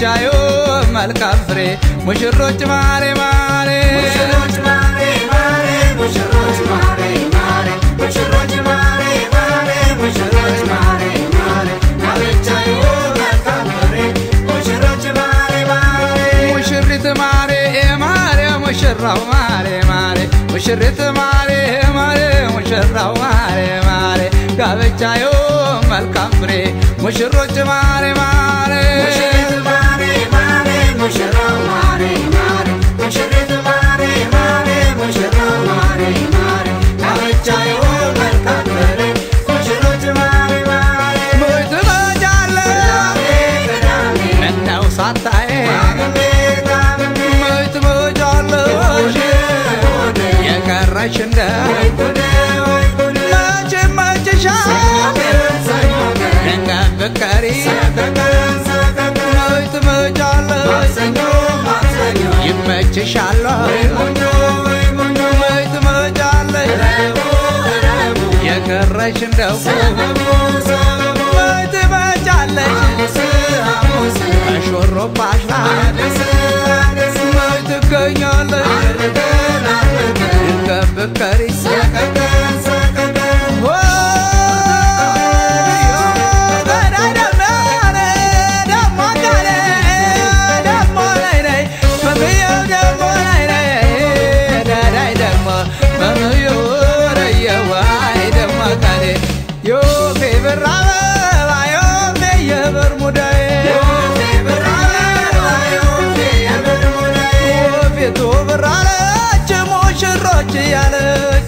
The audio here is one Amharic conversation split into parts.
ጋብቻዩ መልካም ፍሬ ሙሽሮች ማሬ ማሬ ሙሽሮች ማሬ ማሬ ሙሽሮች ማሬ ማሬ ሙሽሮች ማሬ ማሬ ሙሽሮች ማሬ ማሬ ጋብቻዩ መልካም ፍሬ ሙሽሮች ማሬ ማሬ ሙሽሪት ማሬ ማሬ ሙሽራው ማሬ ማሬ ሙሽሪት ማሬ ማሬ ሙሽራው ማሬ ማሬ ጋብቻዩ መልካም ፍሬ ሙሽሮች ማሬ ማሬ ሙሽሪት ማሬ ማሬ ሙሽራው ማሬ ማሬ ሙሽሪት ማሬ ማሬ ሙሽራው ማሬ ማሬ ጋብቻዩ መልካም ፍሬ ሙሽሮች ማሬ ማሬ ሞይ ትመጫለሽ ቅዳሜ ምነው ሳታይ ቅዳሜ ቅዳሜ ሞይ ትመጫለሽ የቀረሽ እንደ መቼ መችሻል ድንገት ብትቀሪ ሞይ ትመጫለሽ ይመችሻል ሞይ ትመጫለሽ የቀረሽ እንደው ሞይ ትመጫለሽ ከሾሮባሽ ላይ ሞይ ትገኛለሽ ድንገት ብትቀሪ ሙሽሮች ያለች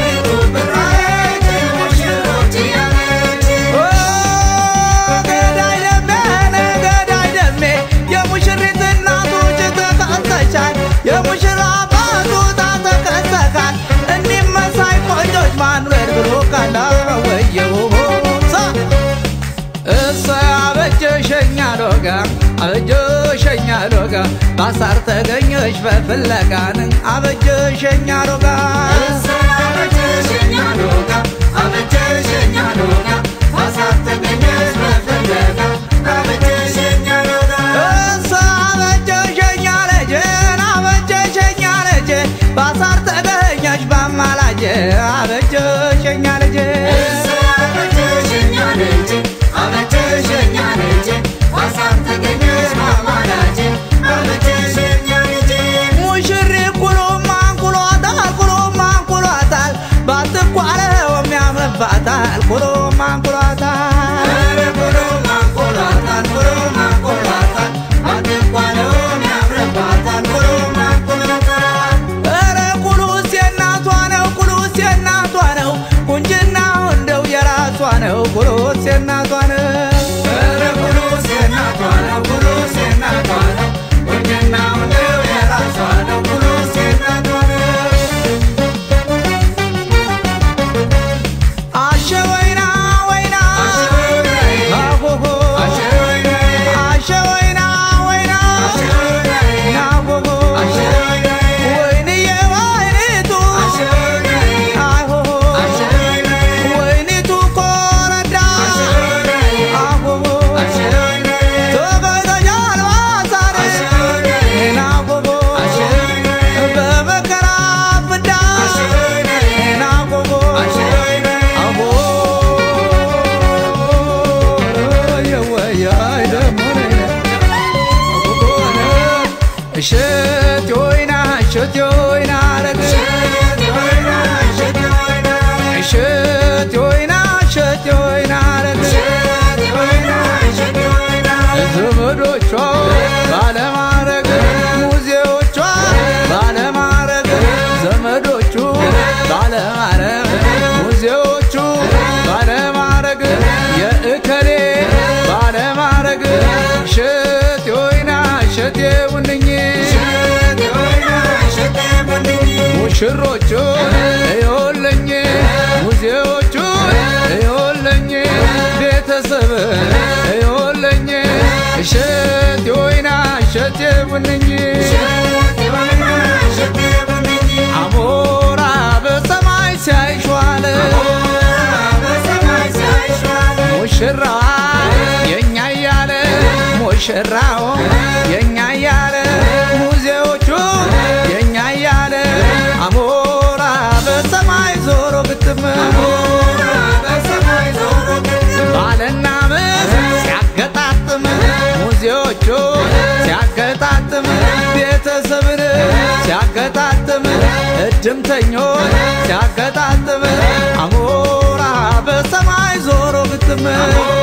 ገዳይ ደሜ ገዳይ ደሜ የሙሽሪት እናቶች ተከሰቻል የሙሽራ አባቱ ተከሰካል እኒህ መሳይ ቆንጆች ማኑኤል ብሎ ካላ ወየው እሰ አበጀሸኛ ሎጋ አበጀሸኛ ሎጋ ባሳር ተገኘች በፍለጋን አበጀሸኛ ሎጋ እሰ አበጀሸኛ ልጅን አበጀሸኛ ልጅን ባሳር ተገኘች በማላጅ አበጀሸኛ ልጅን ሙሽሪ ኩሎም አንኩሏታል ኩሎም አንኩሏታል ባትኳለውም ያምርባታል ኩሎም አንኩሏታል ኧረ ኩሉስ የእናቷ ነው ኩሉስ የእናቷ ነው ቁንጅናው እንደው የራሷ ነው ኩሉስ የእናቷ ነው አሸ ወይና ወይና አሆሆ አሸ ወይና ወይና ናሆሆ ወይንዬ ወይኒቱ አሆሆ ወይኒቱ ኮረዳ አሆሆ ተገይተኛል ባሳር ናሆሆ በመከራ ፍዳ ናሆሆ አሆ የወያይ ደሞነ እሸት ወይና እሸት ወይና ረግ እሸት ወይና እሸት ወይና ረግ ዘመዶቿ ባለማረግ ሙዚዎቿ ባለማረግ ዘመዶቹ ባለማረግ ሙዚዎቹ ባለማረግ የእከሌ ባለማረግ እሸት ወይና እሸቴ ውንኝ ሙሽሮቹ እዮለኝ ሙዚዎቹ እዮለኝ ቤተሰብ እዮለኝ እሸት ወይና እሸቴ ውንኝ አሞራ በሰማይ ሲያይሸዋል ሙሽራዋ የኛ እያለ ሙሽራው የኛ እያለ ሙዚዎቹ የኛ እያለ አሞራ በሰማይ ዞሮ ግጥም በሰማይ ዞሮ ባልና ሚስት ሲያገጣጥም ሙዚዎቹ ሲያገጣጥም ቤተሰብን ሲያገጣጥም እድምተኞች ሲያገጣጥም አሞራ በሰማይ ዞሮ ግጥም